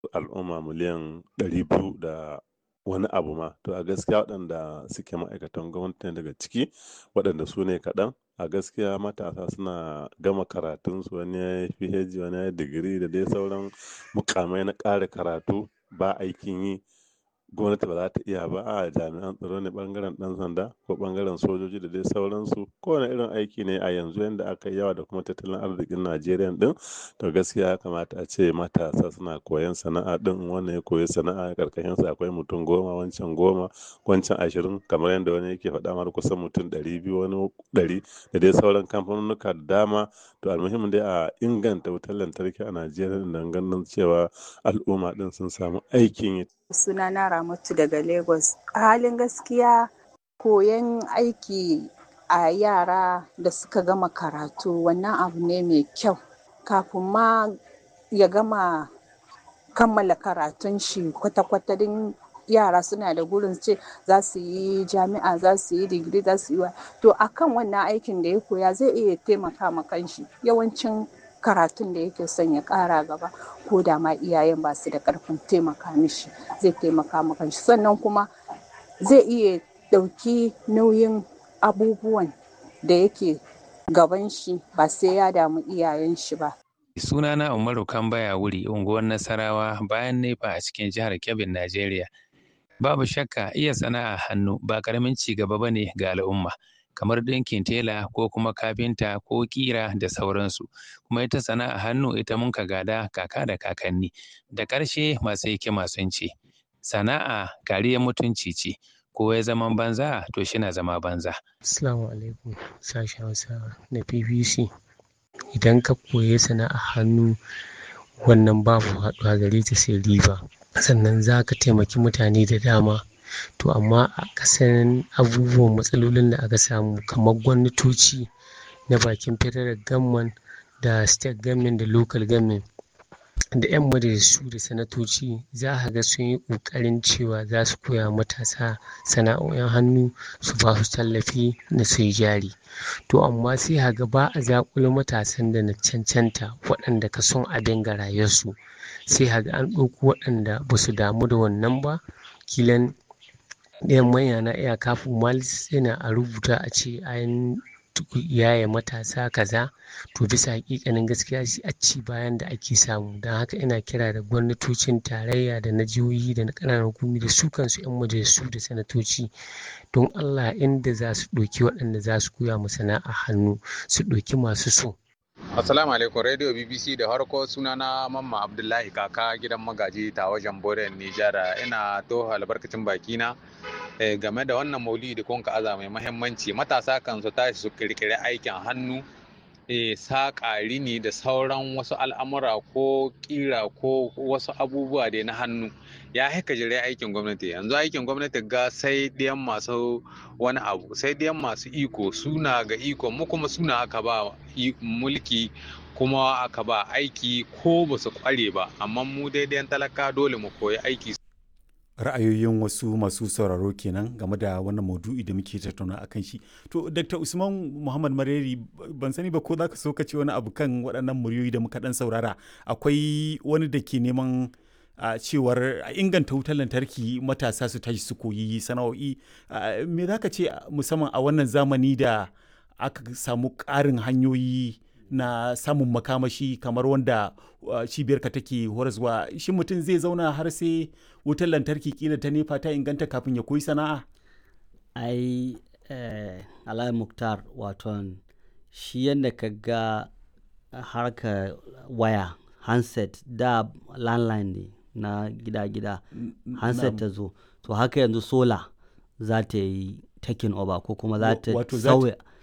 al'umma miliyan ɗari biyu da wani abu ma. To a gaskiya waɗanda suke ma'aikatan gwamnati ne daga ciki waɗanda su ne kaɗan. A gaskiya matasa suna gama karatunsu wani ya yi PhD wani ya yi digiri da dai sauran muƙamai na ƙara karatu ba aikin yi. Gwamnati ba za ta iya ba. A jami'an tsaro ne ɓangaren ɗan sanda ko ɓangaren sojoji da dai sauransu. Kowane irin aiki ne a yanzu yanda aka yi yawa da kuma tattalin arzikin Najeriya ɗin. To gaskiya ya kamata ace matasa suna koyon sana'a ɗin. Wannan ya koyi sana'a ƙarƙashinsa akwai mutum goma, wancan goma, wancan ashirin kamar yadda wani yake faɗa mar kusan mutum ɗari biyu wani ɗari da dai sauran kamfanunnuka da dama. To almuhim dai a inganta wutar lantarki a Najeriya don ganin cewa al'umma ɗin sun samu aikin yi. Sunana Ramatu daga Lagos. A halin gaskiya koyon aiki a yara da suka gama karatu wannan abu ne mai kyau. Kafin ma ya gama kammala karatun shi kwata-kwata din yara suna da gurin ce za su yi jami'a, za su yi digiri, za su yi wa. To a kan wannan aikin da ya koya zai iya taimaka ma kanshi. Yawancin karatun da yake son ya ƙara gaba ko da ma iyayen ba su da ƙarfin taimaka mishi zai taimaka ma kanshi. Sannan kuma zai iya ɗauki nauyin abubuwan da yake gaban shi ba sai ya damu iyayen shi ba. Sunana Umaru Kambaya Wuri, unguwar Nasarawa bayan Nefa a cikin jihar Kebbi, Najeriya. Babu shakka iya sana'a hannu ba ƙaramin ci gaba ba ne ga al'umma. Kamar ɗinkin tela ko kuma kafinta ko ƙira da sauransu. Kuma ita sana'a hannu ita mun ka gada kaka da kakanni. Da ƙarshe masu hikima sun ce, sana'a kariyar mutunci ce. Ko ya zaman banza to shi na zama banza. Assalamu alaikum sashen Hausa na BBC. Idan ka koyi sana'a hannu wannan babu haɗuwa gare ta sai riba. Sannan za ka taimaki mutane da dama. To amma a ƙasan abubuwan matsalolin da aka samu kamar gwamnatoci na bakin federal government da state government da local government da 'yan majalisu da sanatoci za ka ga sun yi ƙoƙarin cewa za su koya matasa sana'o'in hannu su ba su tallafi na su yi jari. To amma sai ka ga ba a zaƙulo matasan da na cancanta waɗanda ka son abin ga rayuwarsu. Sai ka ga an ɗauko waɗanda ba su damu da wannan ba. Kilan ɗayan manya na iya kafin malis yana a rubuta a ce an yaye matasa kaza. To bisa haƙiƙanin gaskiya shi a ci bayan da ake samu. Don haka ina kira da gwamnatocin tarayya da na jihohi da na ƙananan hukumomi da su kansu 'yan majalisu da sanatoci don Allah inda za su ɗauki waɗanda za su koya ma sana'a hannu su ɗauki masu so. Assalamu alaikum Radio BBC da harko sunana Mamma Abdullahi kaka gidan magaji ta wajen Boren Nijar ina toho albarkacin bakina game da wannan maulidi da kun aza mai mahimmanci matasa kan su tashi su kirkiri aikin hannu saƙa rini da sauran wasu al'amura ko ƙira ko wasu abubuwa dai na hannu ya haika jire aikin gwamnati yanzu aikin gwamnati ga sai ɗiyan masu wani abu sai ɗiyan masu iko suna ga iko mu kuma suna aka ba mulki kuma aka ba aiki ko ba su kware ba amma mu daidai talaka dole mu koyi aiki ra'ayoyin wasu masu sauraro kenan game da wannan maudu'i da muke tattauna a kan shi to dr usman muhammad mareri ban sani ba ko za ka so ka ce wani abu kan waɗannan muryoyi da muka ɗan saurara akwai wani da ke neman a cewar a inganta wutar lantarki matasa su tashi su koyi sana'o'i me za ka ce musamman a wannan zamani da aka samu ƙarin hanyoyi na samun makamashi kamar wanda cibiyarka take horaswa shi mutum zai zauna har sai wutar lantarki kila ta nefa ta inganta kafin ya koyi sana'a ai eh, alai muktar waton shi yadda ka ga harka waya handset da landline ne na gida-gida handset ta zo to haka yanzu sola za ta yi taking over ko kuma za ta sauya